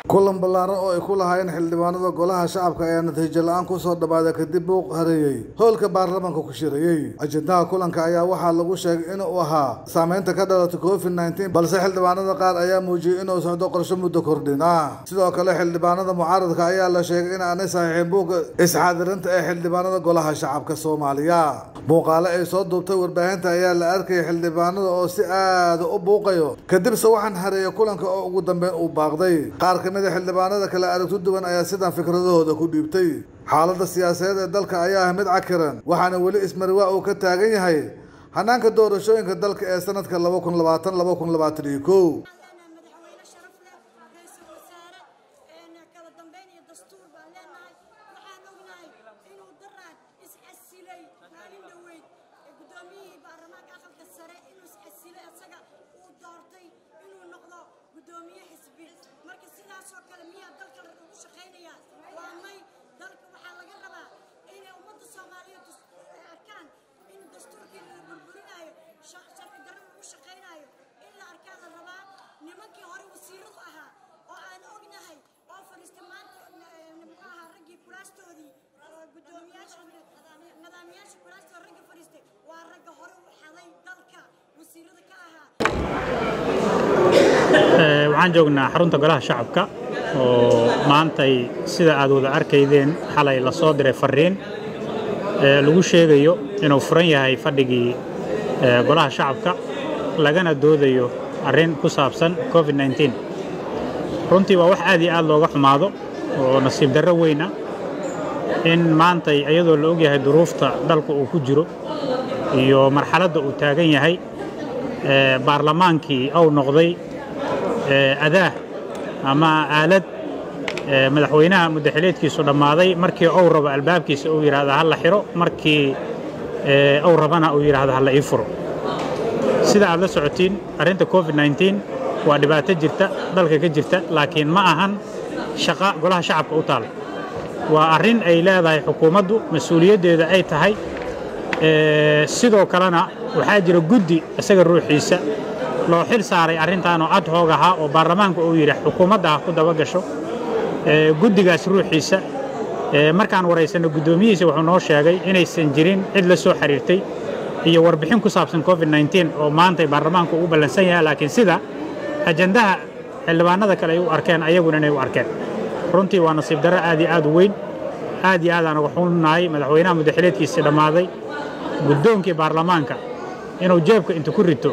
kulan ballaaran oo ay ku lahaayeen xildhibaanada golaha shacabka ayaa natiijo la-aan kusoo dhawaaday kadib buuq hareeyey howlka baarlamaanka ku shirayey ajendaha kulanka ayaa waxaa lagu sheegay inuu ahaa saameynta ka dhalata covid nneteen balse xildhibaanada qaar ayaa muujiyey inuu socdo qorsho muddo kordhin ah sidoo kale xildhibaanada mucaaradka ayaa la sheegay in aanay saxiixin buugga isxaadirinta ee xildhibaanada golaha shacabka soomaaliya muuqaale ay soo duubtay warbaahinta ayaa la arkayay xildhibaanada oo si aada u buuqayo kadibse waxaan hareeyay kulanka oo ugu dambeyn uu baaqday qaar ka mid a xildhibaanada kale aragti duwan ayaa sidan fikradahooda ku dhiibtay xaaladda siyaasadeed ee dalka ayaa ah mid cakiran waxaana weli ismariwaa uu ka taagan yahay hanaanka doorashooyinka dalka ee sanadka laba kun labaatan laba kun labaatan iyo kow madaxweyne sharaf leh ra-iisul wasaare kala dambeyn iyo dastuur baan leenahay waxaan ognahay inuu daraan iscasilay maalin dhoweyd guddoomiyihii baarlamaanka aqalka sare inuu iscasilay asaga uu doortay inuu noqdo guddoomiye xisbi marka sidaasoo kale miyaa dalka ugu shaqaynaya waa may dalka waxaa laga rabaa inay ummadda soomaaliyeed arkaan in dastuurkii la burburinayo sharci darro lagu shaqaynayo in la arkaa la rabaa nimankii hore wasiiradu ahaa oo aan ognahay oo fadhiistay maanta muxuu ahaa raggii kuraastoodii oo guddoomiyaasha nidaamiyaasha kuraastooda ragga fadhiistay waa ragga hore u xaday dalka wasiirada ka ahaa waxaan joognaa xarunta golaha shacabka oo maantay sida aad wada arkaydeen xalay la soo diray fariin lagu sheegayo inuu furan yahay fadhigii golaha shacabka lagana doodayo arrin ku saabsan covid nneteen runtii waa wax aad iyo aad looga xumaado oo nasiib darro weyn ah in maantay iyadoo la ogyahay duruufta dalka uu ku jiro iyo marxaladda uu taagan yahay baarlamaankii ou noqday adaah ama aalad madaxweynaha muddaxileedkiisu dhammaaday markii ou rabo albaabkiisa uu yidhaahda ha la xiro markii ou rabana uu yidhaahda ha la ii furo sida aad la socotiin arrinta covid nneteen waa dhibaato jirta dalka ka jirta laakiin ma ahan shaqa golaha shacabka u taal waa arrin ay leedahay xukuumaddu mas-uuliyaddeeda ay tahay sidoo kalena waxaa jira guddi isaga ruuxiisa loo xil saaray arrintaanoo ad hoog ahaa oo baarlamaanku uu yidhi xukuumadda ha ku daba gasho guddigaas ruuxiisa markaan waraysanno guddoomiyihiisa wuxuu noo sheegay inaysan jirin cid la soo xiriirtay iyo warbixin ku saabsan covid nneteen oo maantay baarlamaanku ugu ballansan yahay laakiin sida ajandaha xildhibaanada kale ay u arkeen ayaguna inay u arkeen runtii waa nasiib darro aad iyo aad u weyn aad iyo aad aan uga xunnahay madaxweynaha muddaxileedkiisii dhammaaday guddoonkii baarlamaanka inuu jeebka intu ku rito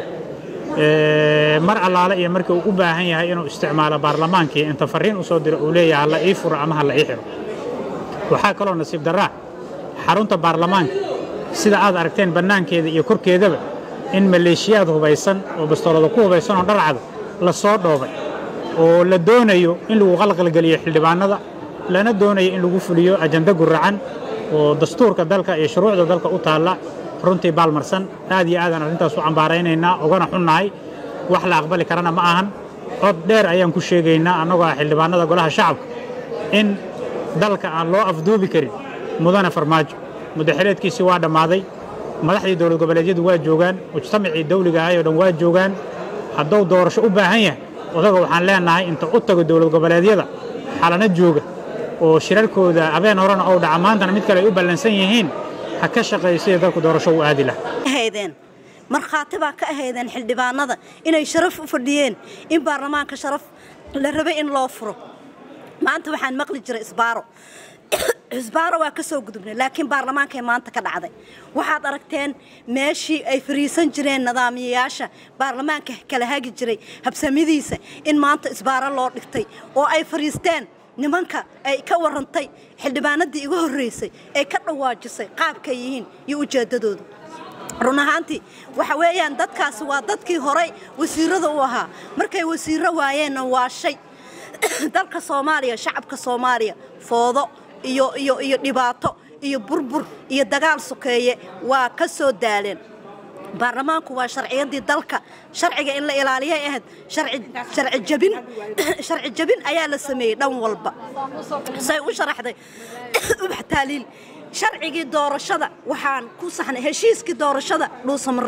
mar allaale iyo markii uu u baahan yahay inuu isticmaalo baarlamaankii inta fariin u soo diro uu leeyahay hala ii furo ama hala ii xiro waxaa kaloo nasiib darraa xarunta baarlamaanka sida aad aragteen bannaankeeda iyo korkeedaba in maleeshiyaad hubaysan oo bastoolada ku hubaysan oo dharcada la soo dhoobay oo la doonayo in lagu qalqalgeliyo xildhibaanada lana doonayo in lagu fuliyo ajanda guracan oo dastuurka dalka iyo shuruucda dalka u taalla runtii baalmarsan aad iyo aadaan arrintaas u cambaaraynaynaa ugana xunnahay wax la aqbali karana ma ahan cod dheer ayaan ku sheegaynaa annagoo ah xildhibaanada golaha shacabka in dalka aan loo afduubi karin mudane farmaajo muddaxileedkiisii waa dhammaaday madaxdii dowlad goboleedyadu waa joogaan mujtamacii dawliga ahay oo dhan waa joogaan hadduu doorasho u baahan yahay odaga waxaan leenahay inta u tago dowlad goboleedyada xalana jooga oo shirarkooda habeen horena ou dhaca maantana mid kale ay u ballansan yihiin ha ka shaqeeyo sidii dalku doorasho u aadi laha ahaydeen markhaati baa ka ahaydeen xildhibaanada inay sharaf u fadhiyeen in baarlamaanka sharaf la rabay in loo furo maanta waxaan maqli jiray isbaaro isbaaro waa ka soo gudubnay laakiin baarlamaankay maanta ka dhacday waxaad aragteen meeshii ay fariisan jireen nidaamiyayaasha baarlamaanka kala hagi jiray habsamidiisa in maanta isbaaro loo dhigtay oo ay fariisteen nimanka ay ka warantay xildhibaanadii iga horreysay ee ka dhawaajisay qaabkay yihiin iyo ujeeddadooda run ahaantii waxa weeyaan dadkaasi waa dadkii horay wasiirada u ahaa markay wasiiro waayeenna waa shay dalka soomaaliya shacabka soomaaliya foodo iyo iyo iyo dhibaato iyo burbur iyo dagaal sokeeye waa ka soo daaleen baarlamaanku waa sharciyadii dalka sharciga in la ilaaliyay ahayd sharci jabin sharci jabin ayaa la sameeyey dhan walba say u sharaxday ubax taaliil sharcigii doorashada waxaan ku saxnay heshiiskii doorashada dhuusamareeb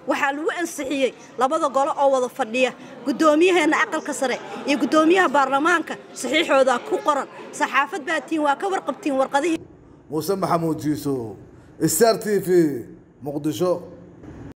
waxaa lagu ansixiyey labada golo oo wada fadhiya guddoomiyaheena aqalka sare iyo guddoomiyaha baarlamaanka saxiixooda ku qoran saxaafad baa tihiin waa ka warqabtiin warqadihii muuse maxamuud jiiso star t v muqdisho